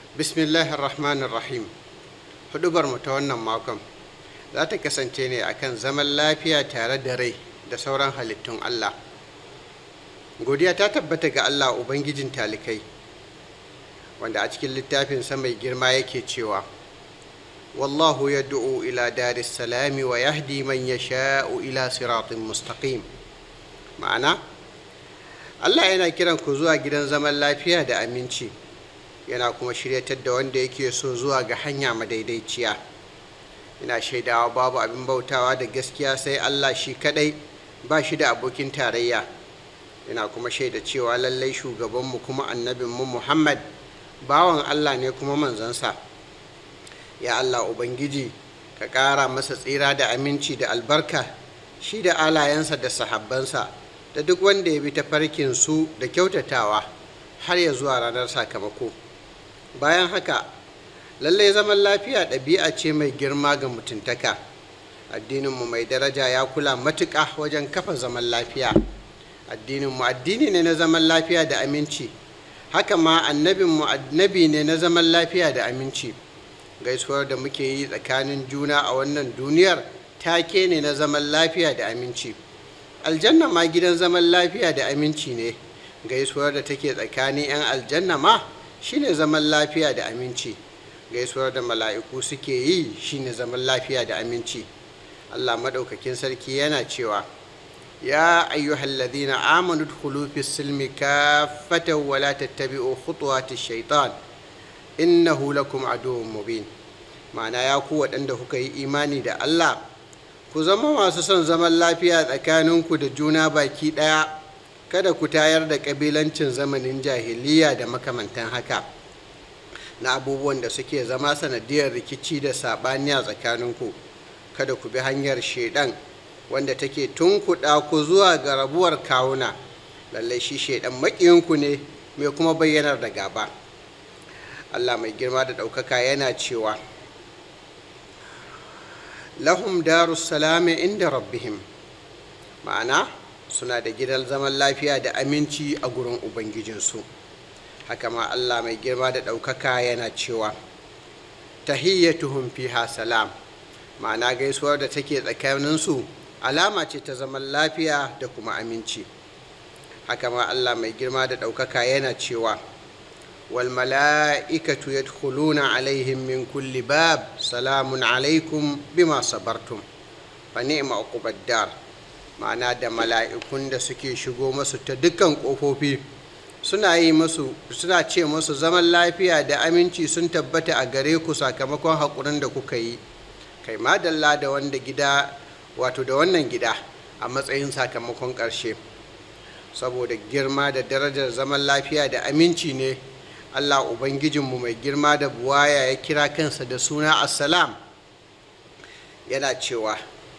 bismillahir rahmanir rahim hudubar mu ta wannan makon za ta kasance ne akan zaman lafiya tare da rai da sauran halittun allah godiya ta tabbata ga allah ubangijin talikai wanda a cikin littafinsa mai girma yake cewa wallahu ya du'u ila daris salami wa yahdi man yasha'u ila siratin mustaqim ma'ana allah yana kiran ku zuwa gidan zaman lafiya da aminci yana kuma shiryatar da wanda yake so zuwa ga hanya madaidaiciya ina shaidawa babu abin bautawa da gaskiya sai allah shi kadai ba shi da abokin tarayya ina kuma shaida cewa lallai shugabanmu kuma annabinmu muhammad bawan allah ne kuma manzansa ya allah ubangiji ka ƙara masa tsira da aminci da albarka shi da alayensa da sahabbansa da duk wanda ya bi ta su da kyautatawa har ya zuwa ranar sakamako bayan haka lallai zaman lafiya ɗabi'a ce mai girma ga mutuntaka addininmu mai daraja ya kula matuƙa wajen kafa zaman lafiya addininmu addini ne na zaman lafiya da aminci haka ma annabinmu annabi ne na zaman lafiya da aminci gaisuwar da muke yi tsakanin juna a wannan duniyar take ne na zaman lafiya da aminci aljanna ma gidan zaman lafiya da aminci ne gaisuwar da take tsakanin 'yan aljanna ma shine zaman lafiya da aminci gaisuwar da mala'iku suke yi shine zaman lafiya da aminci allah maɗaukakin sarki yana cewa ya ayyuhal ladina amanu dkhulu fis silmi kaffatan wa la tattabi'u khutuwati shaitan innahu lakum aduwwun mubin ma'ana ya ku waɗanda kuka yi imani da allah ku zama masu son zaman lafiya tsakaninku da juna baki ɗaya kada ku tayar da ƙabilancin zamanin jahiliya da makamantan haka na abubuwan da suke zama sanadiyar rikici da saɓani a tsakaninku kada ku bi hanyar shaidan wanda take tunkuɗa ku zuwa ga rabuwar kawuna lallai shi shaidan maƙiyinku ne mai kuma bayyanar da gaba allah mai girma da ɗaukaka yana cewa lahum darus salami inda rabbihim ma'ana suna da gidan zaman lafiya da aminci a gurin ubangijinsu haka ma allah mai girma da ɗaukaka yana cewa tahiyyatuhum fiha salam ma'ana gaisuwar da take tsakaninsu alama ce ta zaman lafiya da kuma aminci haka ma allah mai girma da ɗaukaka yana cewa والملائكة يدخلون عليهم من كل باب سلام عليكم بما صبرتم فنعم عقب الدار ma'ana da mala'ikun da suke shigo masu ta dukkan ƙofofi suna yi masu suna ce masu zaman lafiya da aminci sun tabbata a gare ku sakamakon haƙurin da kuka yi kai madalla da wanda gida wato da wannan gida a matsayin sakamakon ƙarshe saboda girma da darajar zaman lafiya da aminci ne Allah Ubangijinmu mai girma da buwaya ya kira kansa da suna Assalam yana cewa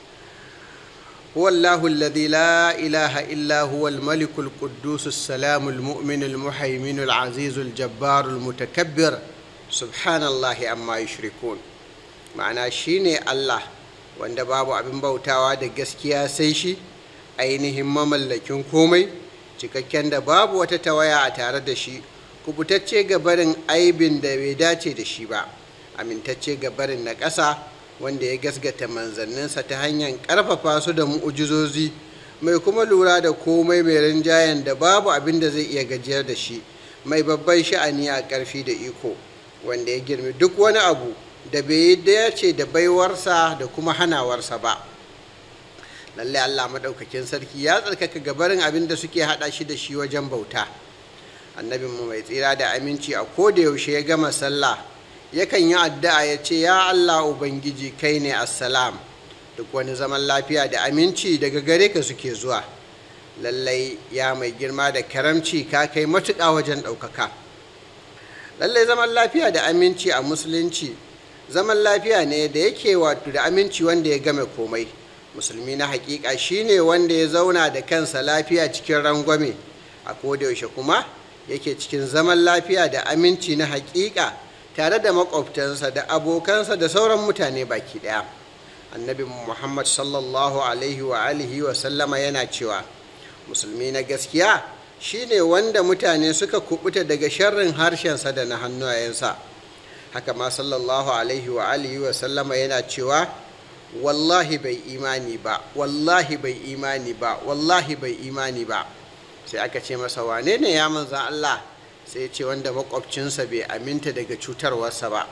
Huwallahu alladhi la ilaha illa huwa al-maliku al-quddus as-salamu al-mu'minu al-muhaiminu al-azizu al-jabbaru al-mutakabbir subhanallahi amma yushrikun ma'ana shine Allah wanda babu abin bautawa da gaskiya sai shi ainihin mamallakin komai cikakken da babu wata tawaya a tare da shi kubutacce ga barin aibin da bai dace da shi ba amintacce ga barin na ƙasa wanda ya gasgata manzanninsa ta hanyar ƙarfafa su da mu'ujizozi mai kuma lura da komai mai rinjayen da babu abin da zai iya gajiyar da shi mai babban sha'ani a ƙarfi da iko wanda ya girmi duk wani abu da bai yi dace da baiwarsa da kuma hanawarsa ba lallai allah maɗaukakin sarki ya tsarkaka gabarin abin da suke haɗa shi da shi wajen bauta annabinmu mai tsira da aminci a koda yaushe ya gama sallah yakan yi addu'a ya ce ya allah ubangiji kai ne assalam duk wani zaman lafiya da aminci daga gare ka suke zuwa lallai ya mai girma da karamci ka kai matuƙa wajen ɗaukaka lallai zaman lafiya da aminci a musulunci zaman lafiya ne da yake wato da aminci wanda ya game komai musulmi na hakika shine wanda ya zauna da kansa lafiya cikin rangwame a kodayaushe kuma yake cikin zaman lafiya da aminci na hakika tare da makwabtansa da abokansa da sauran mutane baki daya annabi muhammad sallallahu alaihi wa alihi wa sallama yana cewa musulmi na gaskiya shine wanda mutane suka kubuta daga sharrin harshensa da na hannayensa haka ma sallallahu alaihi wa alihi wa sallama yana cewa wallahi bai imani ba wallahi bai imani ba wallahi bai imani ba sai aka ce masa wane ne ya manzan Allah sai ce wanda makwabcinsa bai aminta daga cutarwarsa ba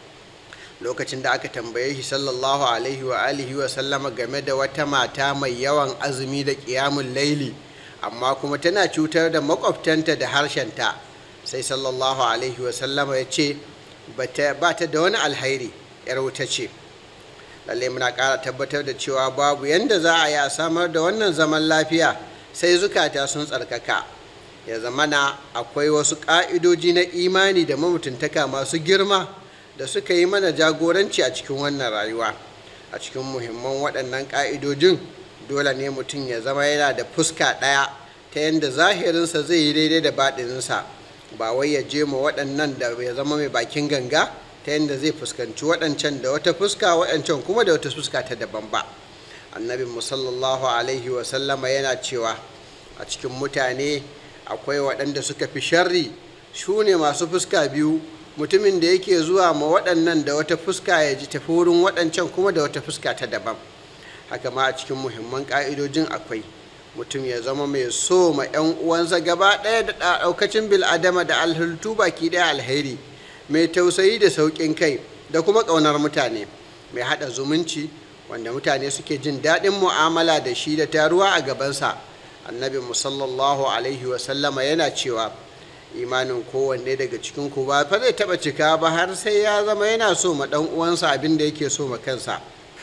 lokacin da aka tambaye shi sallallahu alaihi wa alihi wa sallama game da wata mata mai yawan azumi da ƙiyamun laili amma kuma tana cutar da makwabtanta da harshenta sai sallallahu alaihi wa sallama ya ce ba ta da wani alhairi yar wuta ce lallai muna ƙara tabbatar da cewa babu yadda za a yi a samar da wannan zaman lafiya sai zukata sun tsarkaka ya zamana akwai wasu ƙa'idoji na imani da mamutuntaka masu girma da suka yi mana jagoranci a cikin wannan rayuwa a cikin muhimman waɗannan ƙa'idojin dole ne mutum ya zama yana da fuska ɗaya ta yadda zahirinsa zai yi daidai da baɗininsa ba wai ya je ma waɗannan da ya zama mai bakin ganga ta yadda zai fuskanci waɗancan da wata fuska waɗancan kuma da wata fuska ta daban ba annabin musallallahu alaihi wasallama yana cewa a cikin mutane akwai waɗanda suka fi sharri su ne masu fuska biyu mutumin da yake zuwa ma waɗannan da wata fuska ya ji tafi wurin waɗancan kuma da wata fuska ta daban haka ma a cikin muhimman ƙa'idojin akwai mutum ya zama mai so ma 'yan uwansa gaba ɗaya da ɗaukacin bil'adama da alhultu baki ɗaya alheri mai tausayi da sauƙin kai da kuma ƙaunar mutane mai haɗa zumunci wanda mutane suke jin daɗin mu'amala da shi da taruwa a gabansa annabi musallallahu alaihi wasallama yana cewa imanin kowanne daga cikin ku ba fa zai taɓa cika ba har sai ya zama yana so ma ɗan uwansa abin da yake so ma kansa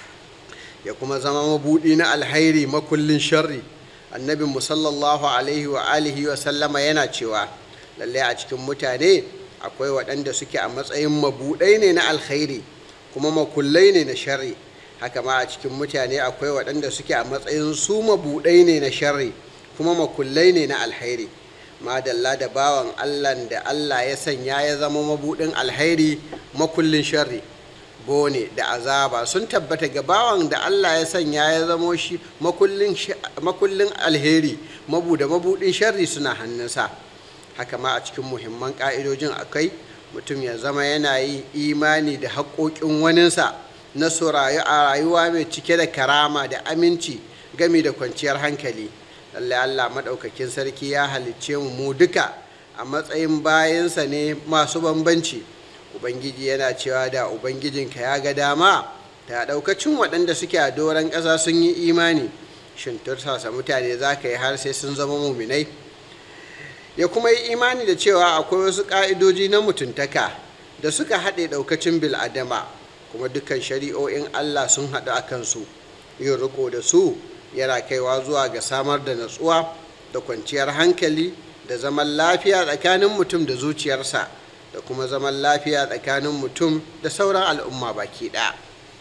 ya kuma zama mabuɗi na alhairi makullin sharri annabi musallallahu alaihi wa alihi wa sallama yana cewa lallai a cikin mutane akwai waɗanda suke a matsayin mabuɗai ne na alkhairi kuma makullai ne na sharri haka ma a cikin mutane akwai waɗanda suke a matsayin su mabuɗai ne na sharri kuma makullai ne na alkhairi madalla da bawan allah da allah ya sanya ya zama mabuɗin alkhairi makullin sharri bone da azaba sun tabbata ga bawan da allah ya sanya ya zamo shi makullin alheri mabu da mabuɗin sharri suna hannunsa haka ma a cikin muhimman ƙa'idojin akai mutum ya zama yana yin imani da haƙoƙin waninsa na su rayu a rayuwa mai cike da karama da aminci gami da kwanciyar hankali lallai allah maɗaukakin sarki ya halicce mu mu duka a matsayin bayansa ne masu bambanci ubangiji yana cewa da ubangijinka ya ga dama ta ɗaukacin waɗanda suke a doron ƙasa sun yi imani shin tursasa mutane za ka yi har sai sun zama muminai ya kuma yi imani da cewa akwai wasu ƙa'idoji na mutuntaka da suka haɗe ɗaukacin bil'adama kuma dukkan shari'o'in allah sun haɗu a kansu yin riko da su yana kaiwa zuwa ga samar da natsuwa da kwanciyar hankali da zaman lafiya tsakanin mutum da zuciyarsa da kuma zaman lafiya tsakanin mutum da sauran al'umma baki ɗaya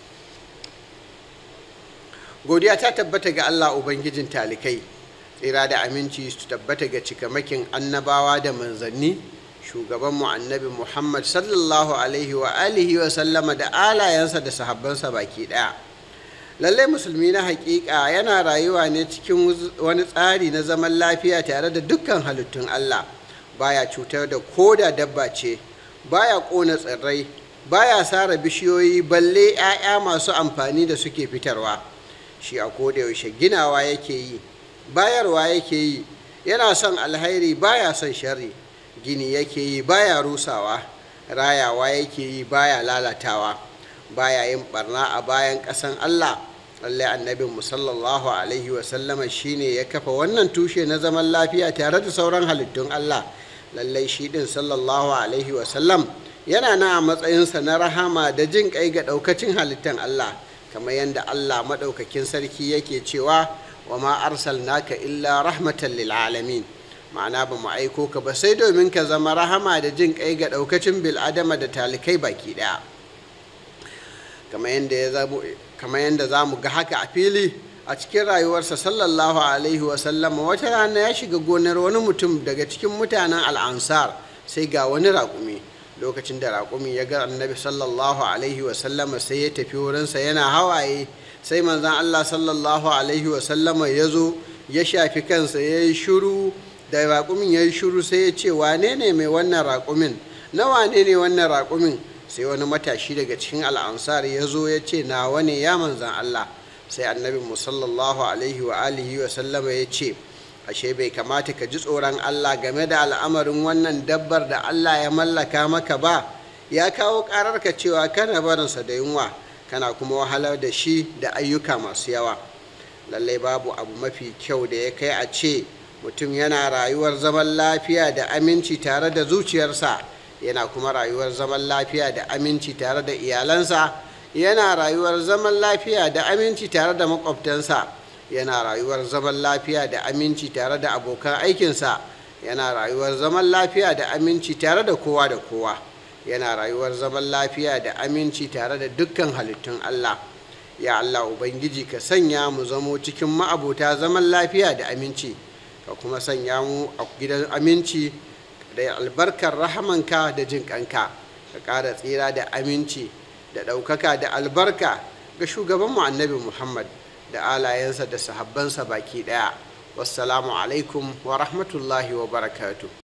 godiya ta tabbata ga allah ubangijin talikai tsira da aminci su tabbata ga cikamakin annabawa da manzanni shugabanmu annabi muhammad sallallahu alaihi wa alihi wa sallama da alayensa da sahabbansa baki ɗaya lallai musulmi na hakika yana rayuwa ne cikin wani tsari na zaman lafiya tare da dukkan halittun allah baya cutar da koda dabba ce baya ƙona tsirrai baya sara bishiyoyi balle 'ya'ya masu amfani da suke fitarwa shi a yaushe ginawa yake yi bayarwa yake yi yana son alhairi baya son sharri gini yake yi baya rusawa rayawa yake yi baya lalatawa baya yin barna a bayan ƙasan allah lallai annabin sallallahu alaihi wasallama shine ya kafa wannan tushe na zaman lafiya tare da sauran halittun allah lallai shi din sallallahu alaihi wasallam yana na a matsayinsa na rahama da jin kai ga daukacin halittan Allah kamar yadda Allah maɗaukakin sarki yake cewa wa ma arsalnaka illa rahmatan lil alamin ma'ana ba mu aiko ka ba sai domin ka zama rahama da jin kai ga daukacin bil adama da talikai baki daya kamar yadda za mu ga haka a fili a cikin rayuwarsa sallallahu alaihi wasallam wata rana ya shiga gonar wani mutum daga cikin mutanen al'ansar sai ga wani raƙumi lokacin da raƙumi ya ga annabi sallallahu alaihi wasallama sai ya tafi wurinsa yana hawaye sai manzan allah sallallahu alaihi wasallama ya zo ya shafi kansa ya yi shuru da raƙumin ya yi shuru sai ya ce wane ne mai wannan raƙumin na wane ne wannan raƙumin sai wani matashi daga cikin al'ansar ya zo ya ce nawa ne ya manzan allah sai annabi musallallahu alaihi wa alihi wa sallama ya ce ashe bai kamata ka ji tsoron allah game da al'amarin wannan dabbar da allah ya mallaka maka ba ya kawo ƙararka cewa kana barinsa da yunwa kana kuma wahalar da shi da ayyuka masu yawa lallai babu abu mafi kyau da ya kai a ce mutum yana rayuwar zaman lafiya da aminci tare da zuciyarsa yana kuma rayuwar zaman lafiya da aminci tare da iyalansa yana rayuwar zaman lafiya da aminci tare da makwabtansa yana rayuwar zaman lafiya da aminci tare da abokan aikinsa yana rayuwar zaman lafiya da aminci tare da kowa da kowa yana rayuwar zaman lafiya da aminci tare da dukkan halittun allah ya allah ubangiji ka sanya mu zamo cikin ma'abota zaman lafiya da aminci ka kuma sanya mu a gidan aminci da albarkar rahamanka da jin kanka ka ƙara tsira da aminci da ɗaukaka da albarka ga shugabanmu annabi muhammad da alayensa da sahabbansa baki ɗaya wassalamu alaikum wa rahmatullahi wa barakatu